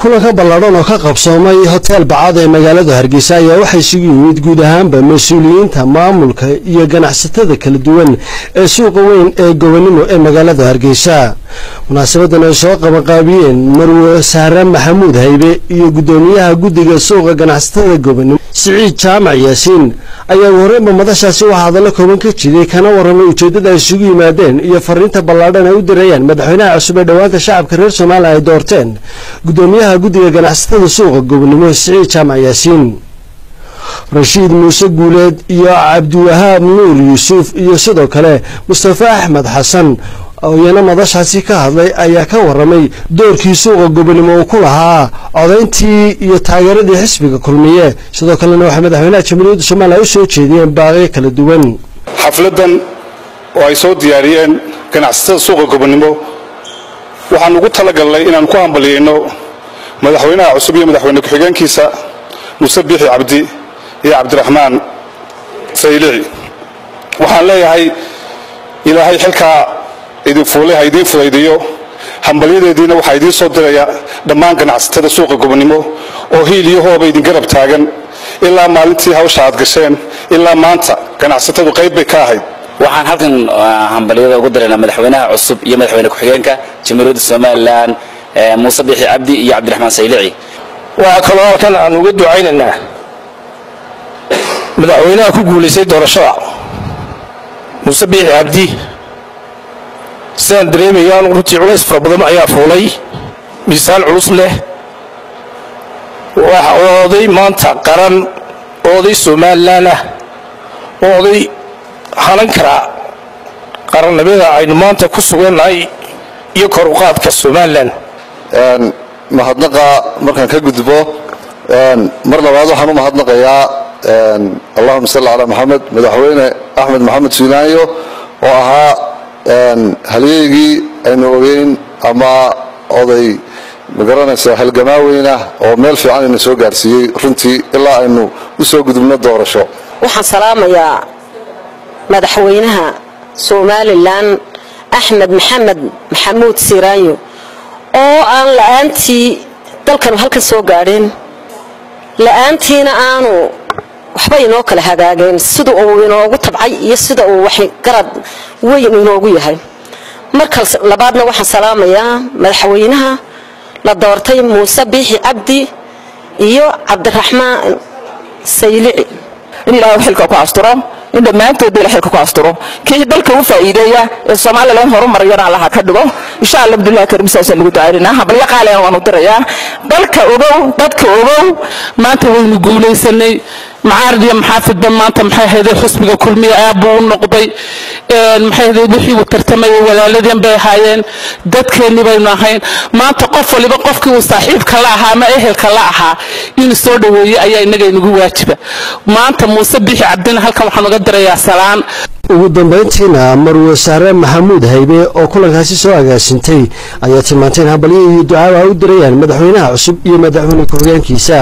kulanka ballaadhan oo ka qabsoomay hotel bacad ee magaalada hargeysa ayaa waxaa isugu yimid guud ahaanba mas-uuliyiinta maamulka iyo ganacsatada kala duwan ee suuqa weyn ee gobonimo ee magaalada hargeysa munaasabadan ay soo qabanqaabiyeen marwe sahre maxamuud haybe iyo guddoomiyaha guddiga suuqa ganacsatada gobonimo siciid jaamac yaasiin ayaa ugu horreynba madashaasi waxaa hadallo kooban ka jiday kana warramay ujeeddada ay isugu yimaadeen iyo fariinta ballaadhan ay u dirayaan madaxweynaha cusub ee dhowaanta shacabka reer soomaaliya ay doorteen guddoomiyaha guddiga ganacsatada suuqa gobonimo siciid jaamac yaasiin rashiid muuse guuleed iyo cabdiwahaab nuur yuusuf iyo sidoo kale mustafa axmed xasan oo iyana madashaasi ka hadlay ayaa ka warramay doorkii suuqa gobonimo uu ku lahaa codayntii iyo taageeradii xisbiga kulmiye sidoo kalena waxay madaxweynaha jamhuuriyadda soomaaliya u soo jeediyeen baaqyo kala duwan xafladan oo ay soo diyaariyeen ganacsatada suuqa gobonimo waxaan ugu talagalnay inaan ku hambaliyeyno madaxweynaha cusub iyo madaxweyne ku-xigeenkiisa muuse biixi cabdi iyo cabdiraxmaan saylici waxaan leeyahay ilaahay xilkaa idin fuulay ha idiin fudaydiyo hambalyadeediina waxaa idiin soo diraya dhammaan ganacsatada suuqa gobonimo oo hiil iyo hooba idin garab taagan ilaa maalintii hawsha aad gasheen ilaa maanta ganacsatadu qayb bay ka ahayd waxaan halkan hambalyada ugu diraynaa madaxweynaha cusub iyo madaxweyne ku-xigeenka jamhuuriyadda somalilan muuse biixi cabdi iyo cabdiraxmaan saylici waxaa kaloo halkan aan uga ducaynaynaa madaxweynaha ku guulaystay doorashada muuse biixi cabdi sidaan dareemayaan runtii culays fara badan ayaa fuulay miisaan culus leh waxa oday maanta qaran oo oday somalilan ah oo oday hanan karaa qarannimada aynu maanta ku sugannahay iyo kor uqaadka somalilan mahadnaqa markaan ka gudbo mar labaad waxaan u mahadnaqayaa allahuma salli calaa maxamed madaxweyne axmed maxamed suulaanyo oo ahaa halyeygii aynu ogeyn ama oday magaranaysa halgamaaweyna oo meel fiican ayna soo gaarsiiyey runtii ilaa aynu u soo gudubno doorasho waxaan salaamayaa madaxweynaha somalilan axmed maxamed maxamuud siiraanyo oo aan la-aantii dalkanu halkan soo gaadheen la-aantiina aanu waxba inoo kala hagaageen sida uu inoogu tabcay iyo sida uu wax garad weyn inoogu yahay marka labaadna waxaan salaamayaa madaxweynaha la doortay muuse biixi cabdi iyo cabdiraxmaan saylici in ilaahay xilka ku asturo in dhammaantoodba ila xilka ku asturo kii dalka u faa'iideeya ee somalilan horumarayana allaha ka dhigo insha allah abdullahi karim saasaan lagu ducaynaynaa habalyo qaaliyan waan u dirayaa dalka ogow dadka ogow maanta waynu guulaysanay macaarad iyo maxaafidba maanta maxay ahayday xusbiga kulmiya aab buu u noqday maxay ahayday wixii uu tartamayay walaaladeen bay ahaayeen dadkeenni baynu ahayn maanta qof waliba qofkii uu saaxiibka la ahaa ama ehelka la ahaa inuu soo dhoweeyey ayaa innaga inagu waajiba maanta muuse bixi cabdina halkan waxaan uga dirayaa salaan ugu dambayntiina marwe sahre maxamuud haybe oo kulankaasi soo agaasintay ayaa tilmaantay in hambalyo iyo ducaaba u dirayaan madaxweynaha cusub iyo madaxweyne ku-xigeenkiisa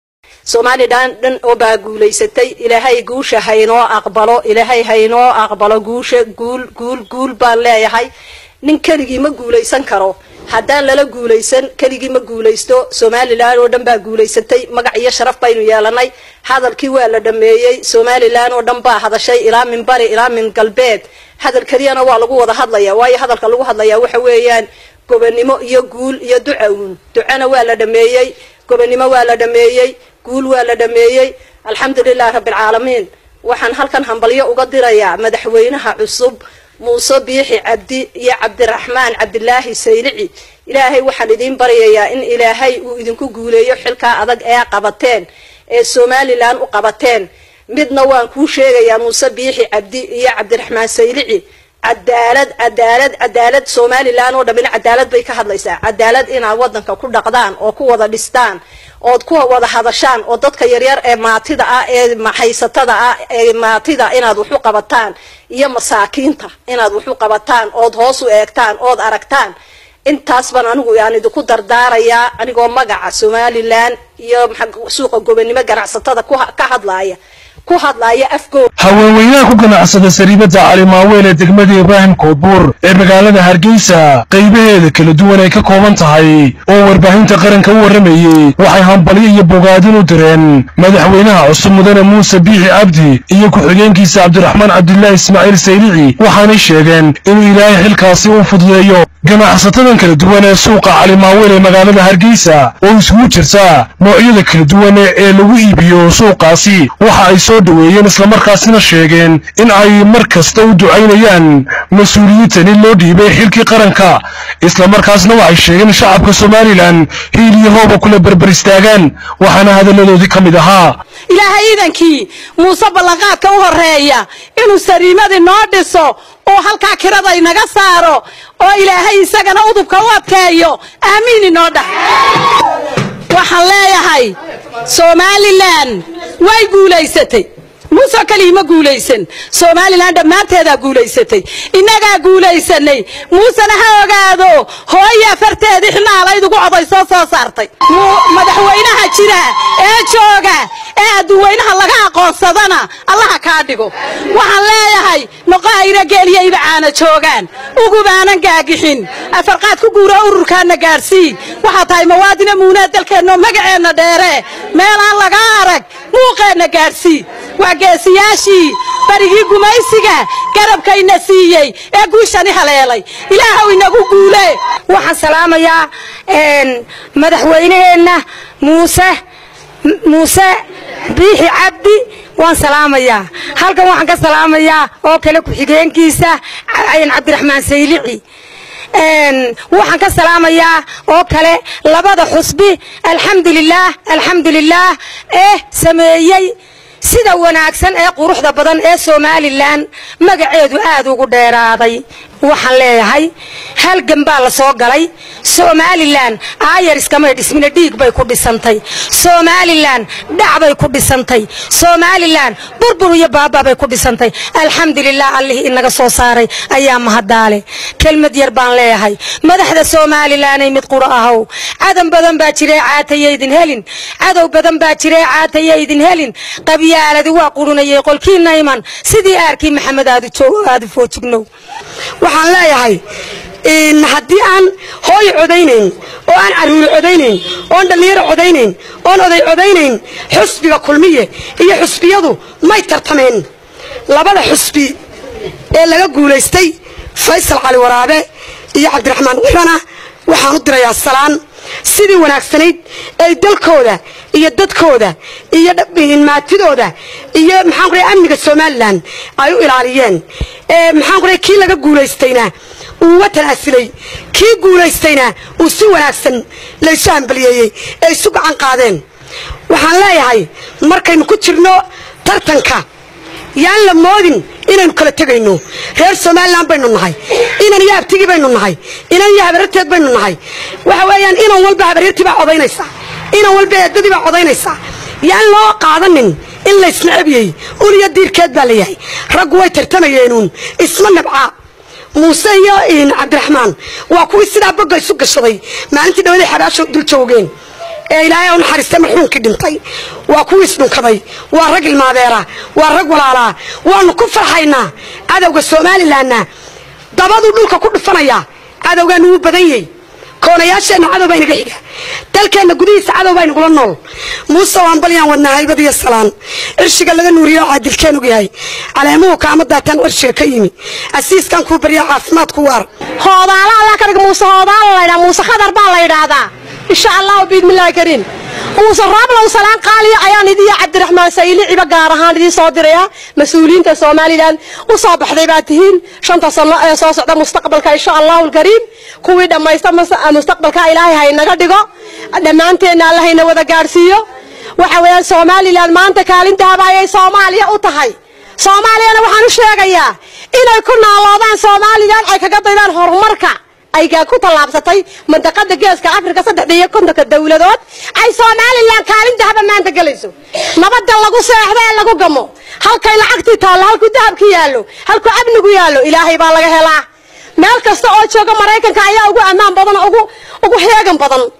somalilan dhan oo baa guulaysatay ilaahay guusha haynoo aqbalo ilaahay haynoo aqbalo guusha guul guul guul baan leeyahay nin keligii ma guulaysan karo haddaan lala guulaysan keligii ma guulaysto somalilan oo dhan baa guulaysatay magac iyo sharaf baynu yeelanay hadalkii waa la dhameeyey somalilan oo dhan baa hadashay ilaa min bari ilaa min galbeed hadal keliyana waa lagu wada hadlaya waayo hadalka lagu hadlaya waxa weeyaan gobonimo iyo guul iyo duca uun ducana waa la dhameeyey gobonimo waa la dhameeyey guul waa la dhameeyey alxamdulilahi rabbialcaalamiin waxaan halkan hambalyo uga dirayaa madaxweynaha cusub muuse biixi cabdi iyo cabdiraxmaan cabdilaahi saylici ilaahay waxaan idiin baryayaa in ilaahay uu idinku guuleeyo xilkaa adag ee qabateen ee somalilan u qabateen midna waan kuu sheegayaa muuse biixi cabdi iyo cabdiraxmaan saylici cadaalad cadaalad cadaalad somalilan oo dhammina cadaalad bay ka hadlaysaa cadaalad inaad wadanka ku dhaqdaan oo ku wada dhistaan ood ku wada hadashaan oo dadka yaryar ee maatida ah ee maxaysatada ah ee maatida inaad waxu qabataan iyo masaakiinta inaad waxu qabataan ood hoos u eegtaan ood aragtaan intaas baan anigu aan idinku dardaarayaa anigoo magaca somalilan iyo suuqa gobonimo ganacsatada ka hadlaaya ku hadlaya afkooda haweenweynaha ku ganacsada sariibada cali maaweel ee degmada ibraahim koodbuur ee magaalada hargeysa qaybaheeda kala duwan ay ka kooban tahay oo warbaahinta qaranka u warramayey waxay hambalyo iyo bogaadin u direen madaxweynaha cusub mudane muuse biixi cabdi iyo ku-xigeenkiisa cabdiraxmaan cabdilaahi ismaaciil saylici waxaanay sheegeen inuu ilaahay xilkaasi u fududeeyo ganacsatadan kala duwan ee suuqa cali maaweel ee magaalada hargeysa oo isugu jirta noocyada kala duwan ee lagu iibiyo suuqaasi waxa ay soo dhoweeyeen islamarkaasina sheegeen in ay mar kasta u ducaynayaan mas-uuliyiintan in loo dhiibay xilkii qaranka islamarkaasna waxay sheegeen shacabka somalilan hiil iyo hooba kula berber istaagaan waxaana hadalladoodii ka mid ahaa ilaahay iidankii muuse ballanqaadka u horeeya inuu sariimadii noo dhiso oo halkaa kirada inaga saaro oo ilaahay isagana udubka u adkeeyo aamiin inoo dhah waxaan leeyahay somalilan way guulaysatay muuse keliya ma guulaysan somalilan dhammaanteedaa guulaysatay innagaa guulaysanay muusena ha ogaado hooya farteedii xilnaalayd ugu codaysoo soo saartay madaxweynaha jira ee jooga ee adduunweynaha laga aqoonsadana allaha kaa dhigo waxaan leeyahay noqoayna geeliyayba caana joogaan ugubaanan gaagixin afarqaad ku guura ururkaana gaadhsii waxaa tahay mawaadina muunaa dalkeenno magaceenna dheere meelaan laga arag muuqeenna gaadhsii waa geesiyaashii barigii gumaysiga garabkayna siiyey ee guushani haleelay ilaahow inagu guule waxaan salaamayaa madaxweyneheenna muuse muuse biixi cabdi waan salaamayaa halkan waxaan ka salaamayaa oo kale ku-xigeenkiisa cabdiraxmaan saylici waxaan ka salaamayaa oo kale labada xusbi alxamdulilaah alxamdulilaah ee sameeyey sida wanaagsan ee quruxda badan ee somalilan magaceedu aad ugu dheeraaday waxaan leeyahay halgan baa la soo galay somalilan aayar iskamay dhismina dhiig bay ku dhisantay somalilan dhac bay ku dhisantay somalilan burbur iyo baaba bay ku dhisantay alxamdulilah allihii inaga soo saaray ayaa mahadaale kelmad yar baan leeyahay madaxda somalilanay mid qura ahow cadan badan baa jiree caatayaydin helin cadow badan baa jiree caatayaydin helin qabyaaladi waa qurunayay qolkiina iman sidii aarkii maxamed aadu foojignow waxaan leeyahay haddii aan hooyo codaynayn oo aan caruuri codaynayn oon dhallinyaro codaynayn oon oday codaynayn xusbiga kulmiye iyo xusbiyadu may tartameen labada xusbi ee laga guulaystay faysal cali waraabe iyo cabdiraxmaan cirana waxaan u dirayaa salaan sidii wanaagsanayd ay dalkooda iyo dadkooda iyo maatidooda iyo maxaan kuray amniga somalilan ay u ilaaliyeen maxaan kuray kii laga guulaystayna uu watan asilay kii guulaystayna uu si wanaagsan laysu hambaliyeeyey ee isu gacan qaadeen waxaan leeyahay markaynu ku jirno tartanka yaan la moodin inaynu kala tegayno reer somalilan baynu nahay inan iyo abtigii baynu nahay inan iyo habaryarteed baynu nahay waxa weeyaan inan walba habaryartii baa codaynaysaa inan walba eedadii baa codaynaysaa yaan loo qaadanin in laysnacabiyey ul iyo diirkeed baa layahay raggu way tartamayeenuun isma nabcaa muuse iyo cabdiraxmaan waa kuwii sidaa bogga isu gashaday maalintii dhawaday xabaasho dul joogeen ee ilaahay u naxariistay marxuunkii dhintay waa kuwii isdhunkaday waa rag ilmaadeera waa rag walaalaa waanu ku farxaynaa cadowga somalilanna dabaduu dhulka ku dhufanayaa cadowgaanu wuu badan yahy koonayaasheenna cadow baa inaga xiga dalkeenna gudihiisa cadow baa inagula nool muuse waan balyaan wadnaa haybad iyo salaan cirshiga laga nuuriyo caadilkeen og yahay caleemuhu kaama daataan cirshiga ka yimi asiiskan kuu baryaa caafimaad ku waar hoodaala allah ka dhig muuse hoodaala la ydhaa muuse khadar baa la yidhaahdaa insha allahu biidmillahi kariim muuse raablow salaan qaaliya ayaan idiyo cabdiraxmaan sayliciba gaar ahaan idiin soo diraya mas-uuliyiinta somalilan u soo baxday baa tihiin shanta sano ee soo socda mustaqbalka insha allahu alkariim kuwii dhammaysta mustaqbalka ilaahay haynaga dhigo dhammaanteenna alla hayna wada gaadhsiiyo waxa weeyaan somalilan maanta kaalintaaba ayay soomaaliya u tahay soomaaliyana waxaan u sheegayaa inay ku naaloodaan somalilan ay kaga daydaan horumarka ay ku tallaabsatay mandaqada geeska afrika saddexda iyo kontonka dowladood ay somalilan kaalintahaba maanta gelayso nabada lagu seexdo ee lagu gamo halkay lacagtii taallo halkuu dahabka yaallo halkuu amnigu yaallo ilaahay baa laga helaa meel kasta oo jooga maraykanka ayaa ugu ammaan badan ugu ugu heegan badan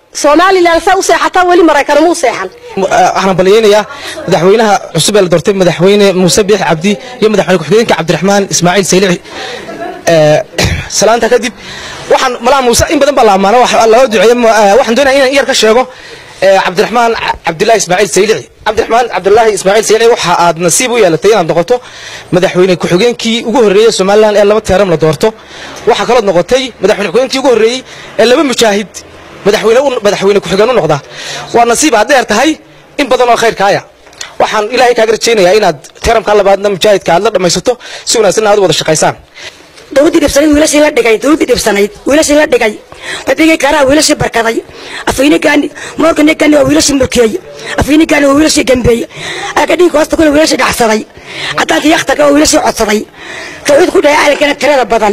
somalilan saa u seexataa weli maraykan muu seexan waxaan balyaynayaa madaxweynaha cusub ee la doortay madaxweyne muuse biix cabdi iyo madaxweyne ku-xigeenka cabdiraxmaan ismaaciil saylici salaanta kadib waxaan malaa muuse in badan baa la ammaano loo duceeye waxaan doonaya inaan iyar ka sheego cabdiraxmaan cabdilaahi ismaaciil saylici cabdiraxmaan cabdilaahi ismaaciil saylici waxa aad nasiib u yeelatay inaad noqoto madaxweyne ku-xigeenkii ugu horreeyey somalilan ee laba teeram la doorto waxaa kalood noqotay madaxweyne ku-xigeenkii ugu horreeyey ee laba mujaahid madaxweyne madaxweyne ku-xigeen u noqda waa nasiib aad dheer tahay in badan oo khayrkaaya waxaan ilaahay kaaga rajaynayaa inaad teeramkaa labaadna mujaahidka aad la dhammaysato si wanaagsan aad u wada shaqaysaan dowladdii dhibsanayd wiilashii la dhigay dowladdii dhibsanayd wiilashii la dhigay babigii karaa wiilashii barkaday afaynigaani moorganigani waa wiilashii mulkiyey afaynigaani waa wiilashii gambeey agadhiinka hoosta kule wiilashii dhacsaday cadaankii yakhtarka waa wiilashii codsaday tawxiid ku dhahay caalankana tirada badan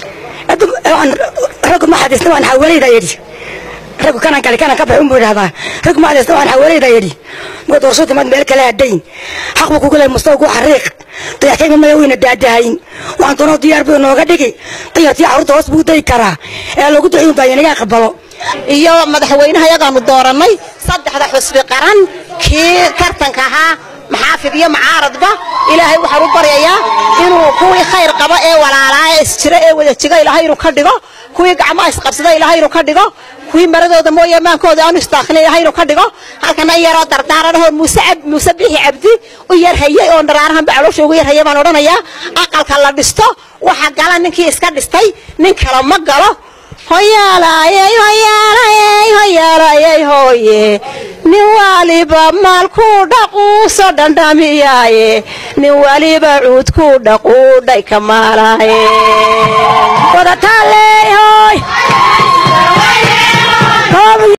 raggu ma xadiisna waan xawalayda yidhi raggu kanan gali kanan ka baxay unbuu idhahdaa raggu ma xadiisna waan xawalayda yidhi marka doorashadu timaad meel kale hadhayn xaq buu kugu lehay mustawa ku xariiq dayaxkayga maya wayna daadahayn waxaan doonoo diyaar buu inooga dhigi dayartii carruurta hoos buu dayi karaa ee lagu duciy unbaa inaga aqbalo iyo madaxweynaha yagaanu doorannay saddexda xusbi qaran kii tartanka ahaa maxaafid iyo macaaradba ilaahay waxaan u baryayaa inuu kuwii khayr qaba ee walaalaa ee isjira ee wada jiga ilaahay inuu ka dhigo kuwii gacmaha isqabsada ilaahay inuu ka dhigo kuwii maradooda mooye maankooda aanu isdaakhlin ilaahay inuu ka dhigo halkana yaroo dardaaranahoo muuse muuse bixi cabdi u yar hayay oo dharaarahanba caloosha ugu yar hayay baan odhanayaa aqalka la dhisto waxa gala ninkii iska dhistay nin kale ma galo hoyaalayey hoyaalayey hoyaalayey hooye nin waliba maalkuu dhaquuso dhandhamiyaaye nin waliba cuudkuu dhaquudhay ka maalaaye wadataaleey hooy